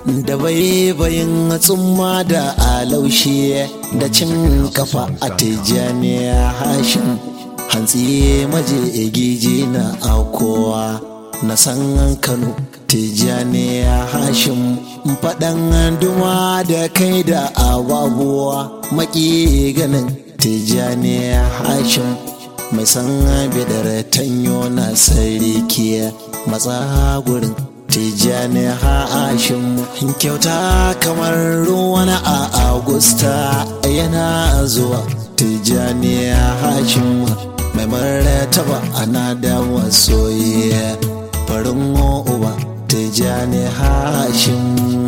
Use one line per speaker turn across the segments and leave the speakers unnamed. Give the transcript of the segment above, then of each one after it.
da baibayin tsumma da alaushe da cin kafa a tijjaniya hashin hantsi maje giji na akowa na san kano tijjaniya hashin faɗan duma da kai da ababuwa maki ganin tijjaniya hashin mai san bidar tanyo na sarki matsa gurin tijjani hashim kyauta kamar ruwan a agusta yana zuwa tijjani hashim mai martaba ana da masoyi farin uba tijjani hashim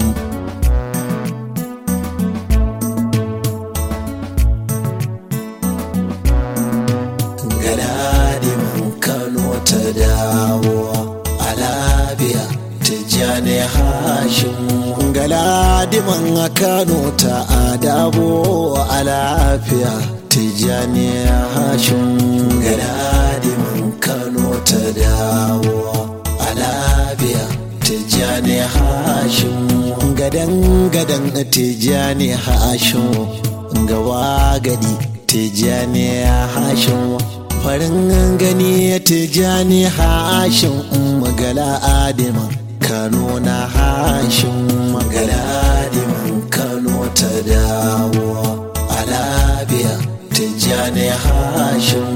Galadimin Kano ta dawo a labiya tijjani hashim galadiman kano ta adabo a lafiya tijjani hashim galadiman kano ta dawo a lafiya tijjani hashim gadan gadan tijjani hashim gawa gadi tijjani hashim farin gani tijjani hashim magala adiman kano na hashin magaladimin kano ta dawo a labiya tijjani hashin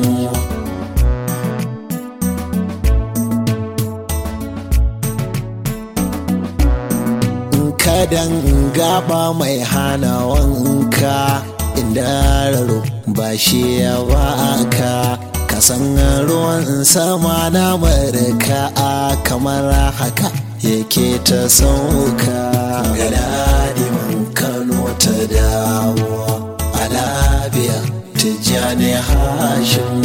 kadan gaba mai hana wanka inda raro ba shi ya baka kasan ruwan sama na marka kamar haka yake ta sauka galadimin kano ta dawo a labiya tijjani hashin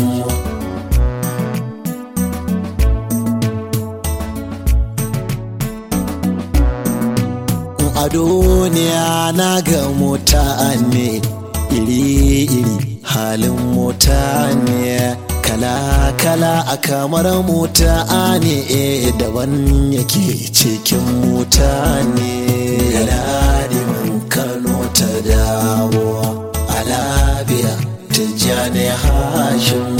a duniya na ga mutane iri-iri halin mutane kala-kala a kamar mutane daban yake cikin mutane galadimin kano ta dawo a labiya tijjani hashin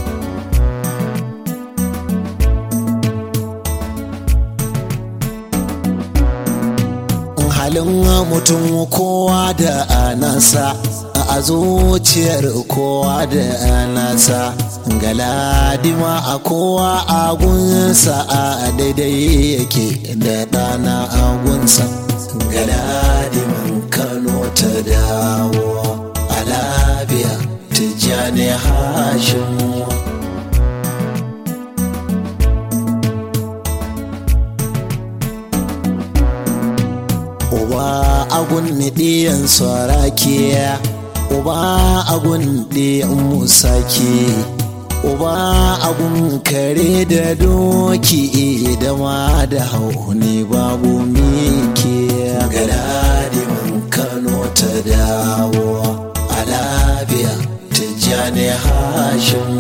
halin mutum kowa da nasa a zuciyar kowa da nasa galadima a kowa agunsa a daidai yake da ɗana agunsa galadimin kano ta dawo a labiya tijjani hashin uba agun ɗiyan sarake uba agun ɗiyan musake uba agun kare da doki da ma da hauni babu mike galadimin kano ta dawo a labiya tijjani hashin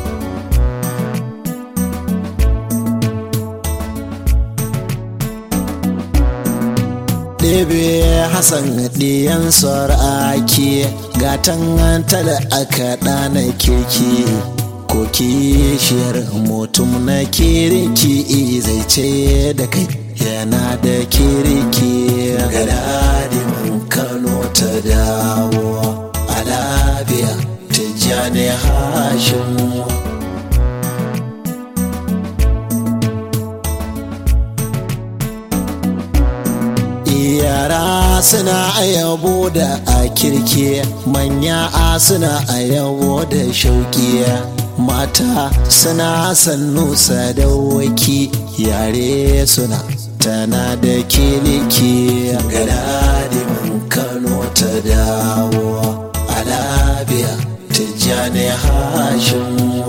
ɗebe hassan ɗiyan ake gatan tala aka ɗana keke ko kishiyar mutum na kiriki zai ce da kai yana da kiriki galadimin kano ta dawo a labiya tijjani hashin yara suna yabo da a kirki manya a suna yabo da shauki mata suna sannu sadawaki yare suna tana da kiliki galadimin kano ta dawo a labiya tijjani hashin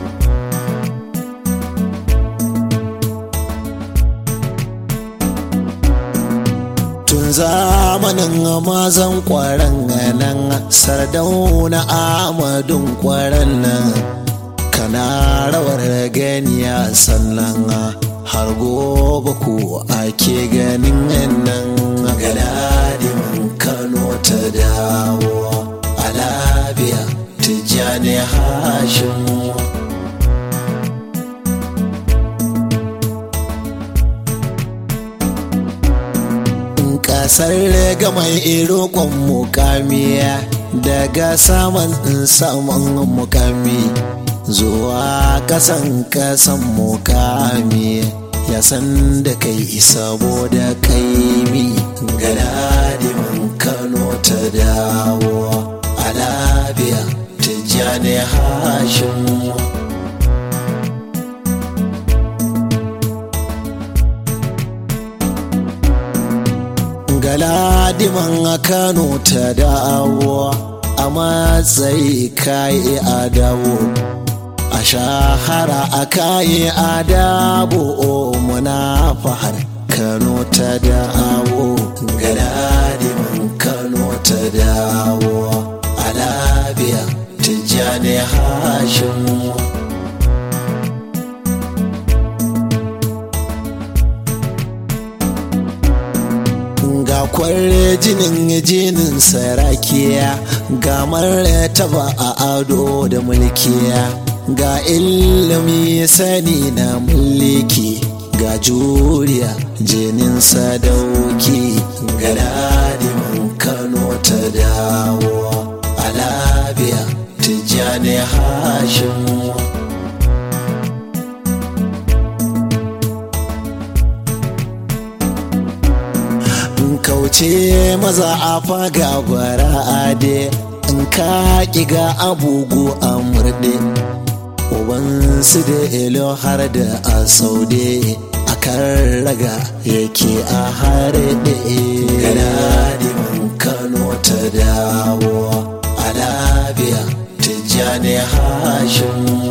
tun zamanin mazan kwaran nan sardauna amadun kwaran nan kana rawar ganiya sannan har gobe ku ake ganin nan galadimin kano ta dawo a lafiya tijjani hashim kasar ga mai irokon mukamiya daga saman saman mukami zuwa kasan kasan mukami ya san da kai saboda kaimi galadimin kano ta dawo a lafiya tijjani hashim galadiman a kano ta dawo a matsayi kayi a dawo a shahara a kayi a dabo muna fahar kano ta dawo galadiman kano ta dawo a labiya tijjani hashim ga kwalle jinin jinin sarakiya ga martaba a ado da mulkiya ga ilimi sani na mulki ga juriya jinin sadauki ga dadimin kano ta dawo a labiya tijjani hashim kauce maza a faga gwara ade in ka kiga abugu a murɗe ubansu da ilo har da a saude a kan raga yake a harɗe galadimin kano ta dawo a labiya tijjani hashim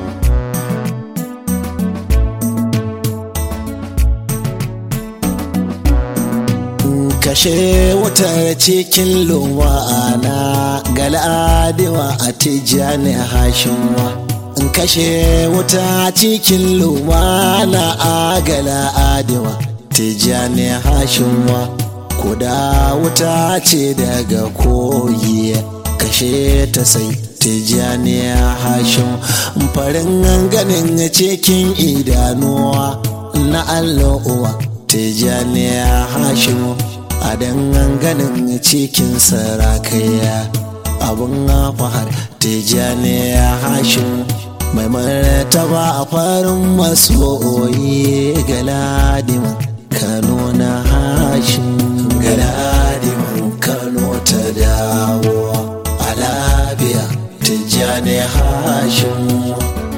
kashe wutar cikin lumana galadiwa a tijjani hashinwa in kashe wuta cikin lumana a galadiwa tijjani hashinwa kuda wuta ce daga koyi kashe ta sai tijjani hashin farin ganin cikin idanuwa na allo'uwa tijjani hashin a ganin cikin sarakaya abin fahar tijjani ya hashin mai martaba a farin masoyi galadimin kano na hashin galadimin kano ta dawo a labiya tijjani hashin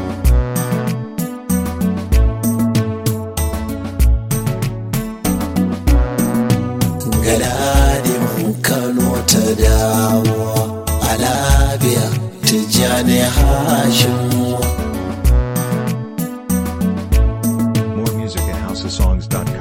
galadimin kano ta dawo a labiya tijjani hashim
More music at housesongs.com.